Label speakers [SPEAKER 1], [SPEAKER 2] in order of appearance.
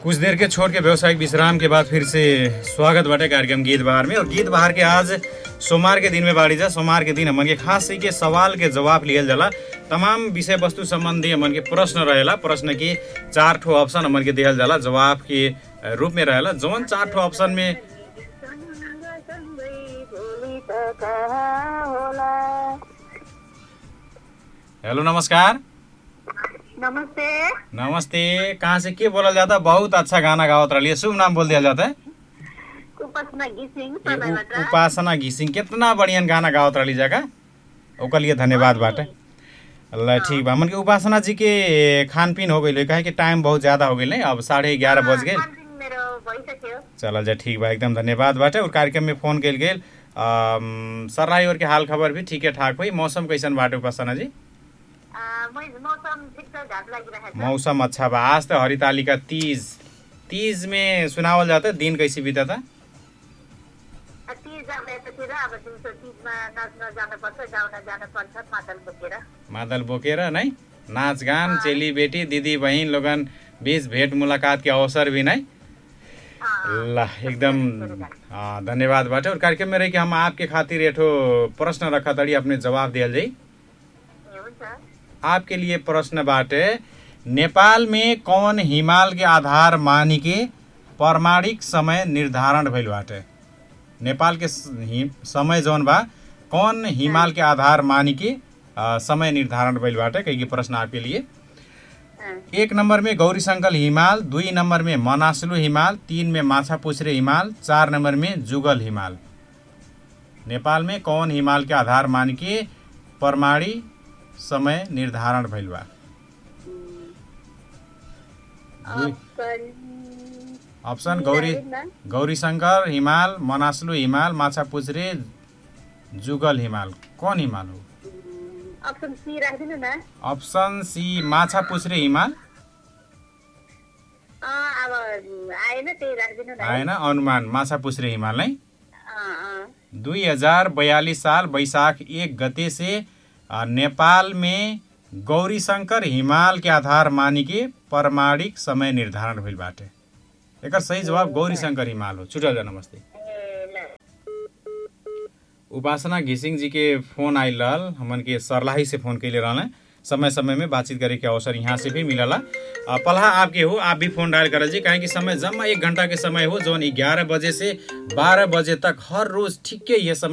[SPEAKER 1] कुछ देर के छोड़ के व्यवसायिक विश्राम के बाद फिर से स्वागत बाटे कार्यक्रम गीत बहार में और गीत बहार के आज सोमवार के दिन में बाड़ी जा सोमवार के दिन हमन के खास ही के सवाल के जवाब लियल जाला तमाम विषय वस्तु संबंधी हमन के प्रश्न रहेला प्रश्न के चार ठो ऑप्शन हमन के दिहल जाला जवाब के अ, रूप में रहेला जौन चार ठो ऑप्शन में हेलो नमस्कार
[SPEAKER 2] नमस्ते
[SPEAKER 1] नमस्ते कहाँ से के बोलल जाता बहुत अच्छा गाना गावत रही शुभ नाम बोल दिया जाता है
[SPEAKER 2] उपासना घिसिङ
[SPEAKER 1] ये
[SPEAKER 2] सदाबाट
[SPEAKER 1] उ- उपासना घिसिङ कितना बढ़िया गाना गावत रही जगह ओकर लिए धन्यवाद बाटे अल्लाह ठीक बा मन के उपासना जी के खान पीन हो गई कहे कि टाइम बहुत ज्यादा हो गई अब साढ़े ग्यारह बज गए
[SPEAKER 2] खानपिन मेरो भइसक्यो
[SPEAKER 1] चल जा ठीक बा एकदम धन्यवाद बाटे और कार्यक्रम में फोन कल गेल सर्राई और के हाल खबर भी ठीके ठाक हुई मौसम कैसन बाटे उपासना जी
[SPEAKER 2] आ, मै मौसम ठिक छ घाट लागिरहेको छ
[SPEAKER 1] मौसम अच्छा बा आज तो हरितालिका तीज तीज में सुनावल जाता है दिन कैसे बीता था
[SPEAKER 2] आ, तिज जाँदैपछि र अब दिउँसो तिजमा नाच्न जानुपर्छ गाउन जानुपर्छ मादल बोकेर
[SPEAKER 1] मादल बोकेर नै नाचगान चेली बेटी दिदी बहिन लोगन बीच भेट मुलाकात के अवसर भी नै
[SPEAKER 2] अँ,
[SPEAKER 1] ल एकदम हाँ, धन्यवाद बाटे और कार्यक्रम में रही कि हम आपके खातिर एठो प्रश्न रखा तड़ी अपने जवाब दियल जाई
[SPEAKER 2] ए, हुन्छ
[SPEAKER 1] आपके लिए प्रश्न बाटे नेपाल में कौन हिमाल के आधार मानी के प्रमाणिक समय निर्धारण भइल बाटे नेपाल के स- हि- समय जौन बा कौन हिमाल के आधार मानी के अ, समय निर्धारण भइल बाटे कई प्रश्न आपके लिए
[SPEAKER 2] अँ,
[SPEAKER 1] एक नंबर में गौरी शंकर हिमाल दुई नंबर में मनासलु हिमाल तीन में माछा पुछरे हिमाल चार नंबर में जुगल हिमाल नेपाल में कौन हिमाल के आधार मान के प्रमाणी समय निर्धारण भइल बा दुई
[SPEAKER 2] अप्सन
[SPEAKER 1] ऑप्शन गौरी गौरी शंकर हिमाल मनासलु हिमाल माछा पुछरे जुगल हिमाल कौन हिमाल हो
[SPEAKER 2] अप्सन सी राखिदिनु न
[SPEAKER 1] ऑप्शन सी माछा पुछरे हिमाल
[SPEAKER 2] अँ, अब आएन त्यही राखिदिनु न है।
[SPEAKER 1] आएन अनुमान माछा पुछरे हिमाल नै
[SPEAKER 2] अँ, अँ।
[SPEAKER 1] दुई हजार बयालीस साल वैशाख एक गते से अ, नेपाल में गौरी शंकर हिमाल के आधार मानी के प्रमाणिक समय निर्धारण भइल बाटे एकर सही जवाब गौरी शंकर हिमाल हो छुटल जा नमस्ते
[SPEAKER 2] ए, ल।
[SPEAKER 1] उपासना घिसिङ जी के फोन आइल रहल हमन के सरलाही से फोन कैले रहल समय समय में बातचीत करे के अवसर यहाँ से भी मिलला अ, पलहा आपके हो आप भी फोन डायल करल जी काहे कि समय जम्मा एक घंटा के समय हो जौन ग्यारह बजे से बारह बजे तक हर रोज ठीक ये समय